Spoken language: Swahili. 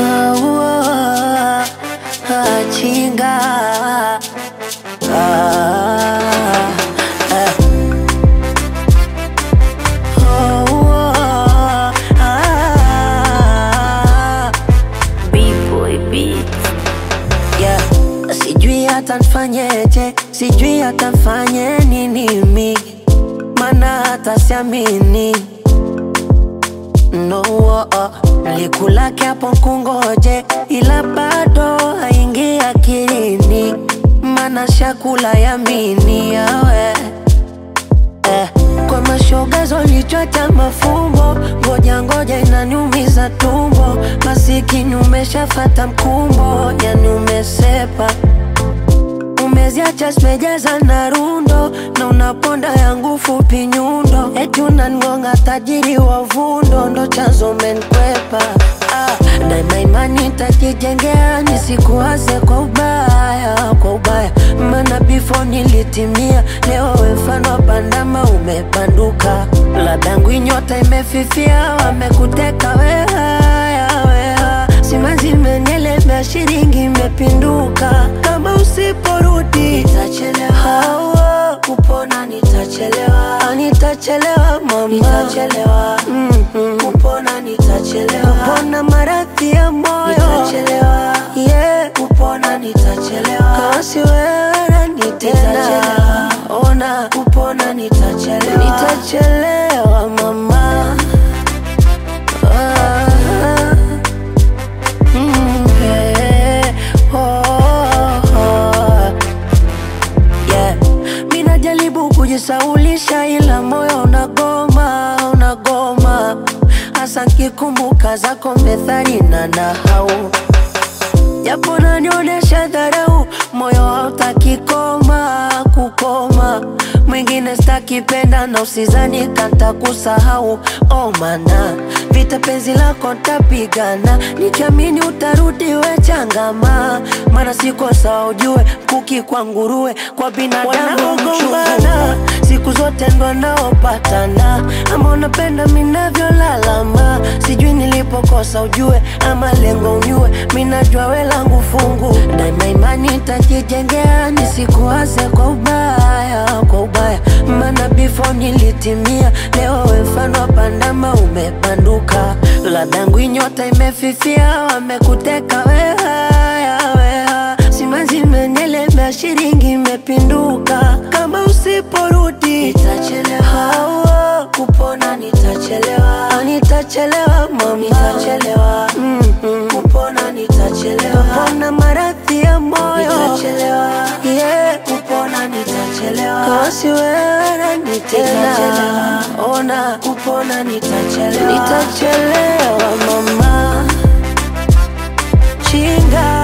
Ah, ah, chinga Ah, ah. Oh, ah. B-boy beats. Yeah. Sijui hata nfanyeje, sijui hata nfanye nini mi, mana hata siamini no oh, oh. Nilikulake hapo kungoje, ila bado haingi akilini, mana shakula yamini yawe eh. Kwa mashoga zolichota mafumbo, ngoja ngoja inaniumiza tumbo, masikini umeshafata mkumbo, yani umesepa umeziacha zimejaza na rundo na unaponda yangu fupi nyundo, eti unangonga tajiri wa vundo, ndo chanzo menkwepa ah, daima imani tajijengea nisikuwaze kwa ubaya, kwa ubaya maana before nilitimia, leo we mfano wa bandama umebanduka, ladangu nyota imefifia, wamekuteka wehaya weha simanzi imenielemea, shilingi imepinduka, kama usiporudi nitachelewa, hawa kupona nitachelewa, Ah, nitachelewa mama, nitachelewa mm-hmm. kupona nitachelewa, kupona maradhi ya moyo nitachelewa, yeah. kupona nitachelewa, kasi wewe nani tena, ona kupona nitachelewa, nitachelewa mama ah. Mm, yeah. Oh, oh. Yeah. Mi najaribu kujisaulisha ila moyo unagoma, unagoma hasa nkikumbuka zako methali na nahau japo nanionyesha dharau, moyo hautaki koma kukoma. Mwingine stakipenda na usizani kanta kusahau, oh mana vita penzi lako ntapigana, nikiamini utarudi we changama, mana siko sawa ujue, kuki kwa nguruwe kwa binadamu gombana siku zote ndo naopatana, ama unapenda minavyolalama, sijui nilipokosa ujue, ama lengo unyue, minajua we langu fungu, daima imani tajijengea, nisikuwaze kwa ubaya, kwa ubaya, maana before nilitimia, leo we mfano wa pandama umebanduka, ladangu nyota imefifia, wamekuteka wehaya, weha simanzi imenielemea, shilingi imepinduka, kama usiporudi nitachelewa, hawa kupona nitachelewa, Ah, nitachelewa mama, nitachelewa mm-hmm. kupona nitachelewa, kupona maradhi ya moyo nitachelewa, yeah. kupona nitachelewa, kasi wewe nani tena, ona kupona nitachelewa, nitachelewa mama chinga